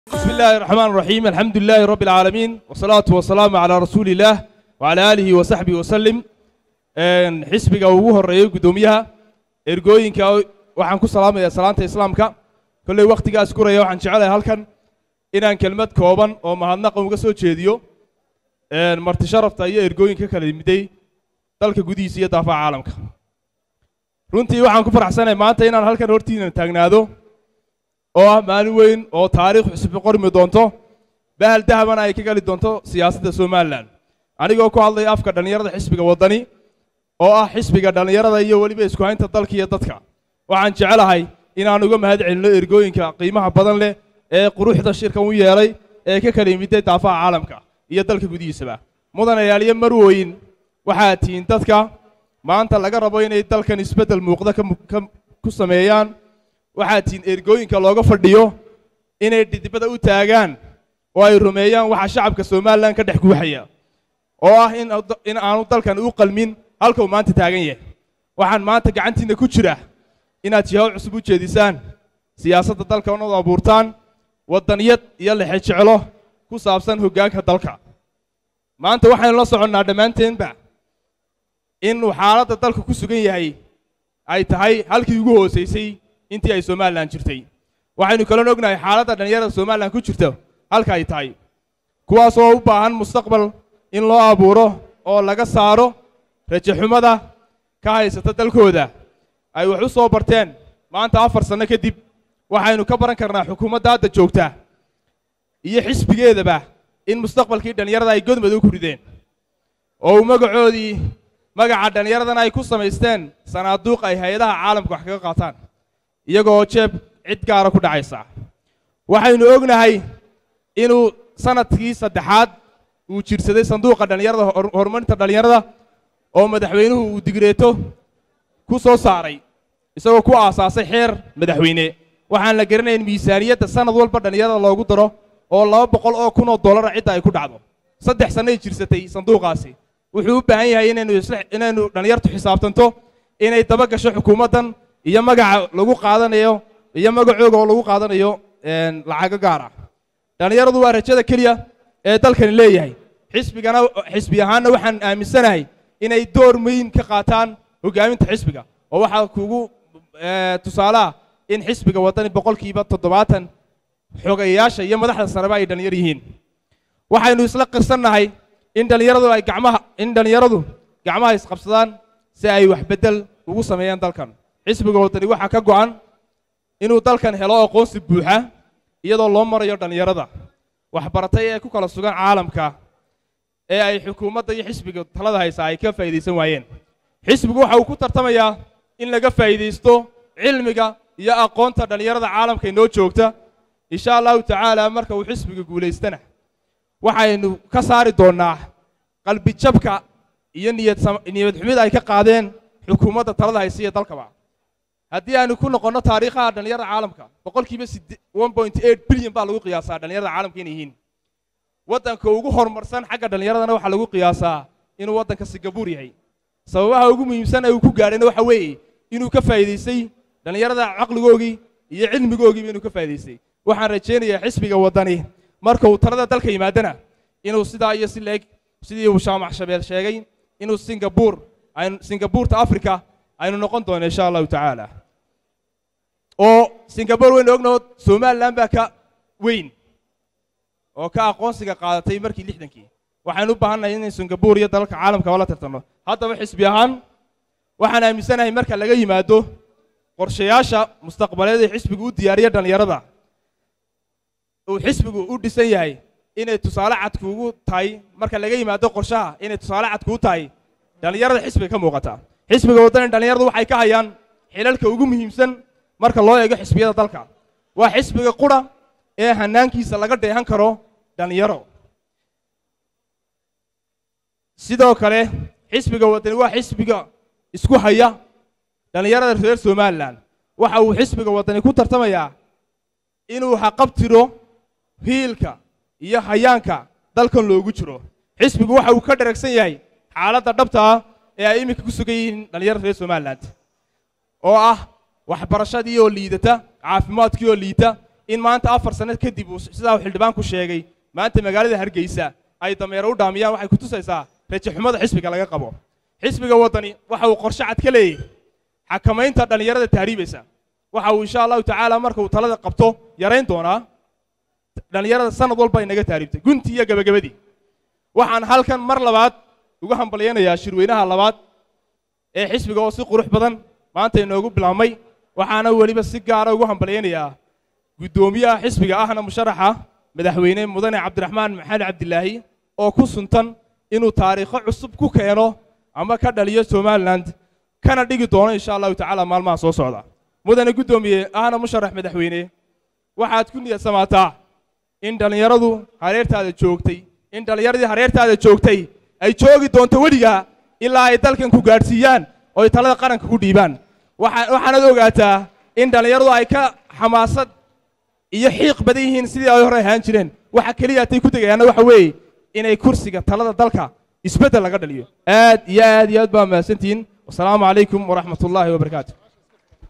بسم الله الرحمن الرحيم الحمد لله رب العالمين والصلاة والسلام على رسول الله وعلى آله وصحبه وسلم een xisbiga ugu horeeyay gudoomiyaha ergooyinka waxaan ku salaamayaa salaanta islaamka kolley wakhtigaas kuraya waxaan jecelahay halkan inaan kelmad kooban oo mahadnaqa uga soo jeediyo een marti sharafta iyo ergooyinka kala yimiday dalka gudihiisa iyo daafaha caalamka runtii waxaan ku faraxsanahay maanta inaan halkan hortiina taagnaado oo ah maalin weyn oo taariikh cusub qormi doonto bahal dahabana ay ka geli doonto siyaasadda somalilan anigoo ku hadlaya afka dhallinyarada xisbiga waddani oo ah xisbiga dhallinyarada iyo weliba isku haynta dalka iyo dadka waxaan jecelahay inaan uga mahad celinno ergooyinka qiimaha badan leh ee quruxda shirkan u yeelay ee ka kala yimiday daafaha caalamka iyo dalka gudihiisaba mudanayaaliyo marwooyin waxaad tihiin dadka maanta laga rabo inay dalkan isbeddel muuqda ka mu- ka- ku sameeyaan waxaad tihiin ergooyinka looga fadhiyo inay dhidibada u taagaan oo ay rumeeyaan waxa shacabka somalilan ka dhex guuxaya oo ah in ad- in aanu dalkan u qalmin halka uu maanta taagan yahay waxaan maanta gacantiinna ku jira inaad jihaw cusub u jeedisaan siyaasadda dalka oonad abuurtaan waddaniyad iyo lexe jeclo ku saabsan hoggaanka dalka maanta waxaynu la soconnaa dhammaanteenba inuu xaaladda dalka ku sugan yahay ay tahay halkii ugu hoosaysay intii ay somalilan jirtay waxaynu kalon ognahay xaaladda dhallinyarada somalilan ku jirta halka ay tahay kuwaas oo u baahan mustaqbal in loo abuuro oo laga saaro rajaxumada ka haysata dalkooda ay wax u soo barteen maanta afar sanno kadib waxaynu ka baran karnaa xukuumadda hadda joogta iyo xisbigeedaba in mustaqbalkii dhallinyarada ay godmad u kurideen oo uu magacoodii magaca dhallinyaradana ay ku samaysteen sanaaduuq ay hay-adaha caalamka wax kaga qaataan iyagoo jeeb cid gaara ku dhacaysa waxaynu ognahay inuu sanadkii saddexaad uu jirsaday sanduuqa dhallinyarada hor- horumarinta dhallinyarada oo madaxweynuhu uu digreeto ku soo saaray isagoo ku aasaasay xeer madaxweyne waxaan la garanayn miisaaniyadda sanad walba dhallinyarada loogu daro oo laba boqol oo kun oo dollara cidda ay ku dhacdo saddex sannay jirsatay sanduuqaasi wuxuu u baahan yahay inaynu isla inaynu dhallinyartu xisaabtanto inay daba gasho xukuumaddan iyo magaca lagu qaadanayo iyo magacooga oo lagu qaadanayo een, lacago gaar ah dhallinyaradu waa rajada keliya ee dalkani leeyahay xisbigana xisbi ahaanna waxaan aaminsanahay inay door muhiim ka qaataan hoggaaminta xisbiga oo waxaa kugu eh, tusaale ah in xisbiga waddani boqolkiiba toddobaatan xogayaasha iyo madaxda sareba ay dhallinyar yihiin waxaynu isla qirsannahay in dhallinyaradu ay gacmaha in dhallinyaradu gacmaha isqabsadaan si ay wax beddel ugu sameeyaan dalkan xisbiga waddani waxaa ka go'an inuu dalkan helo aqoonsi buuxa iyadoo loo marayo dhallinyarada waxbaratay ee ku kala sugan caalamka ee ay xukuumadda iyo xisbiga talada haysaa ay ka faa'iidaysan waayeen xisbigu waxa uu ku tartamayaa in laga faa'iidaysto cilmiga iyo aqoonta dhallinyarada caalamka inoo joogta insha allahu tacaala marka uu xisbiga guulaystana waxaynu ka saari doonnaa qalbijabka iyo niyad sam- niyad xumida ay ka qaadeen xukuumadda talada haysa iyo dalkaba haddii aynu ku noqonno taariikhaha dhallinyarada caalamka boqolkiiba sidde- 1.8 bilyan baa lagu qiyaasaa dhallinyarada caalamka inay yihiin waddanka ugu horumarsan xagga dhallinyaradana waxaa lagu qiyaasaa inuu waddanka singabuur yahay sababaha ugu muhiimsan ee uu ku gaadhayna waxa weeye inuu ka faa'iidaystay dhallinyarada caqligoogii iyo cilmigoogiiba inuu ka faa'iidaystay waxaan rajaynayaa xisbiga waddani marka uu talada dalka yimaadana inuu sidaa iyo si leeg sidii uu shaamac shabeel sheegay inuu singabuur aynu singabuurta afrika aynu noqon doono insha allahu tacaala oo singabuur waynu ognaho somalilan baa ka weyn oo ka aqoonsiga qaadatay markii lixdankii waxaynu u baahannahay inay singabuur iyo dalalka caalamkaba la tartanno haddaba xisbi ahaan waxaan aaminsanahay marka laga yimaado qorshayaasha mustaqbaleed ee xisbigu u diyaariya dhallinyarada uu xisbigu u dhisan yahay inay tusaale cad kuugu tahay marka laga yimaado qorshaha inay tusaale cad kuu tahay dhallinyarada xisbiga ka muuqata xisbiga waddani dhallinyaradu waxay ka hayaan xilalka ugu muhiimsan marka loo eego xisbiyada dalka waa xisbiga qura ee hanaankiisa laga dheehan karo dhallinyaro sidoo kale xisbiga waddani waa xisbiga isku haya dhallinyarada reer somalilan waxa uu xisbiga waddani ku tartamayaa inuu haqabtiro hiilka iyo hayaanka dalkan loogu jiro xisbigu waxa uu ka dharagsan yahay xaaladda dhabta ah ee ay iminka ku sugan yihiin dhallinyarada reer somalilan oo ah waxbarashadii oo liidata caafimaadkii oo liita in maanta afar sano kadib uu sidaa uu xildhibaanku sheegay maanta magaalada hargeysa ay dameero u dhaamiyaan waxay ku tusaysaa rajixumada xisbiga laga qabo xisbiga waddani waxa uu qorshe cad ka leeyahay xakamaynta dhallinyarada tahriibaysa waxa uu insha allahu tacaala marka uu talada qabto yarayn doonaa dhallinyarada sanad walba inaga tahriibtay guntii iyo gebagabadii waxaan halkan mar labaad ugu hambalyaynayaa shirweynaha labaad ee xisbiga oo si qurux badan maanta inoogu bilaabmay waxaana weliba si gaara ugu hambalyaynayaa guddoomiyaha xisbiga ahna musharaxa madaxweyne mudane cabdiraxmaan maxamed cabdilaahi oo ku suntan inuu taariikho cusub ku keeno ama ka dhaliyo somalilan kana dhigi doono insha allahu tacaala maalmaha soo socda mudane guddoomiye ahna musharax madaxweyne waxaad ku niyad samaataa in dhallinyaradu hareertaada joogtay in dhallinyaradii hareertaada joogtay ay joogi doonto weligaa ilaa ay dalkan ku gaadhsiiyaan oo ay talada qaranka ku dhiibaan waxaanaad ogaataa in dhallinyaradu ay ka xamaasad iyo xiiq badan yihiin sidii ay hore ahaan jireen waxa keliya atay ku degayaanna waxa weeye inay kursiga talada dalka isbeddel laga dhaliyo aad iyo aad iyo aad baa mahadsantihiin wasalaamu calaykum waraxmat ullaahi wabarakaatu